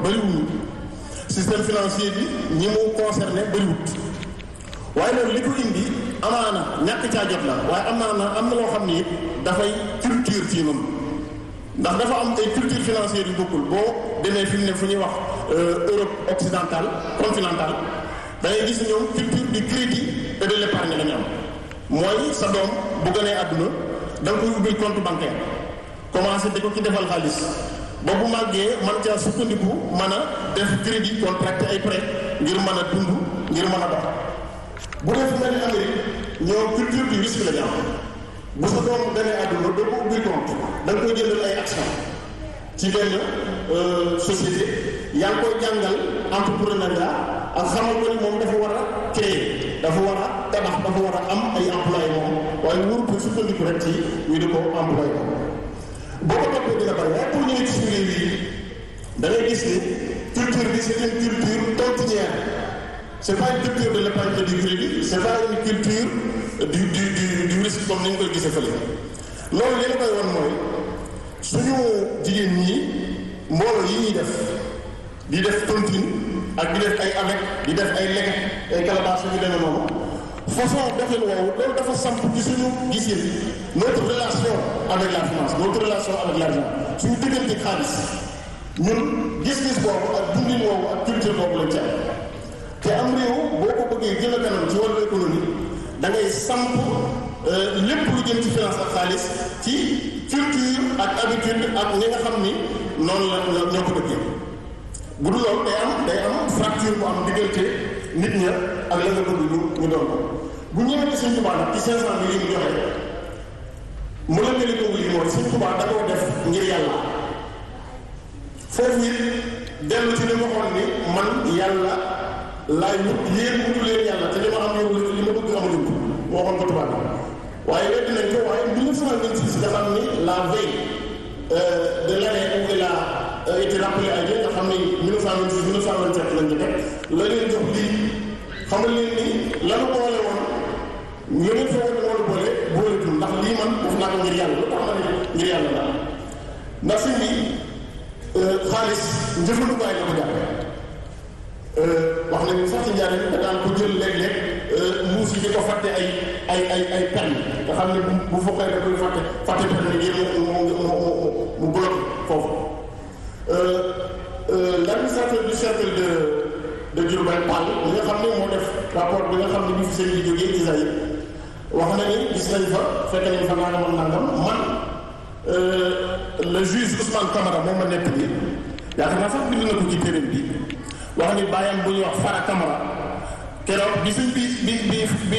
bëriwuñu système financier bi ñi mu concerné bëriwut waaye loolu li ko indi amaana ñàkk caa jot la waaye amaana am na loo xam ni it dafay culture ci noonu ndax dafa am ay culture financière yu bokkul boo demee fi mu ne fu ñuy wax Europe occidentale continentale da ngay gis ñoom culture du crédit et de l'épargne la ñu am mooy sa doom bu gënee àdduna da nga koy ubbil compte bancaire commencé di ko ci defal xaalis ba bu màggee man caa sukkandiku mën a def crédit contracté ay prêt ngir mën a dund ngir mën a dox bu dee fu mel ni Amérique ñoom culture du risque la ñu am bu sa doom gënee àdduna doo ko ubbil compte da nga koy jëndal ay action ci benn société yaa ngi koy jàngal entrepreneuriat ak xamal ko ni moom dafa war a créer dafa war a tabax dafa war a am ay employé moom waaye wóoru ko sukkandiku rek ci ñu di ko employé ko boo ko toppee dina bari waaye pour ñu ne ci suñu réew yi da ngay gis ni culture bi c'est une culture tontinière c'est pas une culture de l'épargne et du crédit c'est pas une culture du du du du risque comme ni ñu koy gisee fële loolu li la koy won mooy suñu jigéen ñi mbooloo yi ñuy def di def tontine ak di def ay avec di def ay leget ay calebasse yu demee noonu façon doxin woowu loolu dafa samp ci suñu gisin notre relation avec la finance notre relation avec l'argent suñu diggante xaalis ñun gis-gis boobu ak dundin woowu ak culture boobu lañ ci am te am réew boo ko bëggee gën a kanam ci wàllu économie da ngay samp lépp lu jëm ci finance ak xaalis ci culture ak habitude ak ñi nga xam ni noonu la ñoo ko bëggee bu dul loolu day am day am fracture bu am diggante nit ña ak la nga bëgg ñu ñu doon ko bu ñëwee ci Sëñ Tuubaa nag ci 500 bi yi mu joxe mu la meli ko lii mooy Sëñ Tuubaa da koo def ngir yàlla foofu it dellu ci li ma waxoon ni man yàlla laay wut yéen wutu leen yàlla te li ma am yow li ma bëgg amuñu ko moo waxoon ko tubaab waaye weddi nañ ko waaye 1926 nga xam ni la veille de l'année où il a été rappelé à Dieu nga xam ni 1926 1927 lañ ko teg la leen jox lii xamal leen ni lanu boole woon ñu leen fa woon woon boole booletul ndax lii man def naa ko ngir yàlla lu tax ma ne ngir yàlla la ndax fi bi xaalis njëfandukaay la ko jàppee wax nañu sax ci njaare da daan ko jël léeg-léeg muus yi di ko fàtte ay ay ay ay pen nga xam ne bu fokkee da koy fàtte fàtte pen ni ngir mu mu mu mu bloqué foofu l'administrateur du cercle de de Diourbel Pall li nga xam ne moo def rapport bi nga xam ne bi fi seen yi jógee Isaïe wax na ni gis nañ fa fekk nañ fa nangam ak nangam man le juge Ousmane Camara moom ma nekk bi yaakaar naa sax bind na ko ci téeréem bi wax ni bàyyam bu ñuy wax Fara Camara keroog bi suñ bi bi bi bi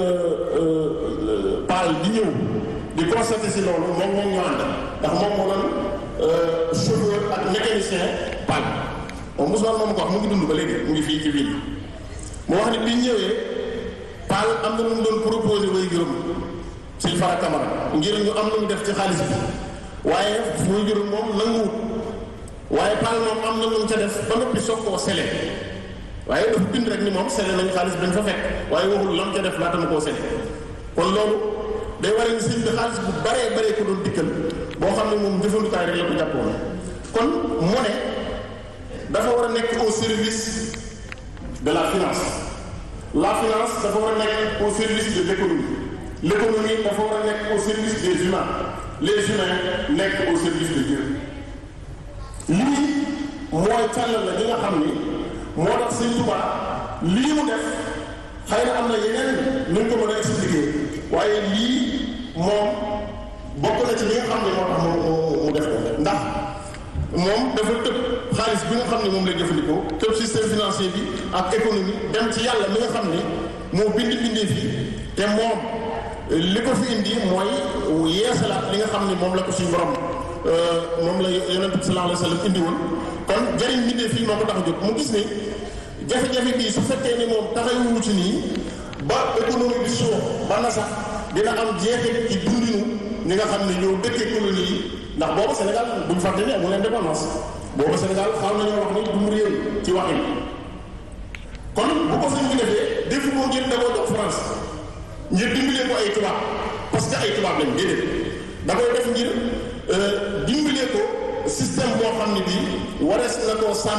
Pall di ñëw di constaté si loolu moom moom ñu ànd ndax moom moo doon chauffeur ak mécanicien Pall moom Ousmane moom ko wax mu ngi dund ba léegi mu ngi fii ci ville mu wax ni bi ñëwee Pall am na lu mu doon proposé way juróom suñ Fara Camara ngir ñu am lu mu def ci xaalis bi waaye way juróom moom nanguwut waaye Pall moom am na lu mu ca def ba noppi soog koo sele waaye dafa bind rek ni moom sele nañu xaalis bañ fa fekk waaye waxul lam ca def laata ma koo sele kon loolu day waree ni sëñ bi xaalis bu baree baree ko doon dikkal boo xam ne moom jëfandukaay rek la ko jàppoon kon monnaie dafa war a nekk au service de la finance la finance dafa war a nekk au service de l'économie l'économie dafa war a nekk au service des humains les humains nekk au service de Dieu lii mooy càllal la gi nga xam ni moo tax Sëñ Tuubaa lii mu def xëy na am na yeneen nu ñu ko mën a expliquer waaye lii moom bokk na ci li nga xam ne moo tax mu mu def ko ndax moom dafa tëb xaalis bi nga xam ne moom lay jëfandikoo tëb système financier bi ak économie dem ci yàlla mi nga xam ne moo bind bindee fii te moom li ko fi indi mooy yeesalaat li nga xam ne moom la ko suñu borom moom la yonent bi sallallahu alayhi wa sallam indi woon kon jëriñ bindee fii moo ko tax a jóg mu gis ni jafe-jafe bii su fekkee ni moom taxawuñu ci nii ba économie bi suux ba na sax dina am jeexit ci dundinu ñi nga xam ne ñoo dëkkee colonie yi ndax booba Sénégal buñ fàtte ne amul indépendance booba Sénégal xaw nañoo wax ni du mu réew ci waxin kon bu ko sëñ bi defee defu ko ngir da koo jox France ngir dimbalee ko ay tubaab parce que ay tubaab lañ déedéet da koy def ngir dimbalee ko système boo xam ne bii warees na koo sàmm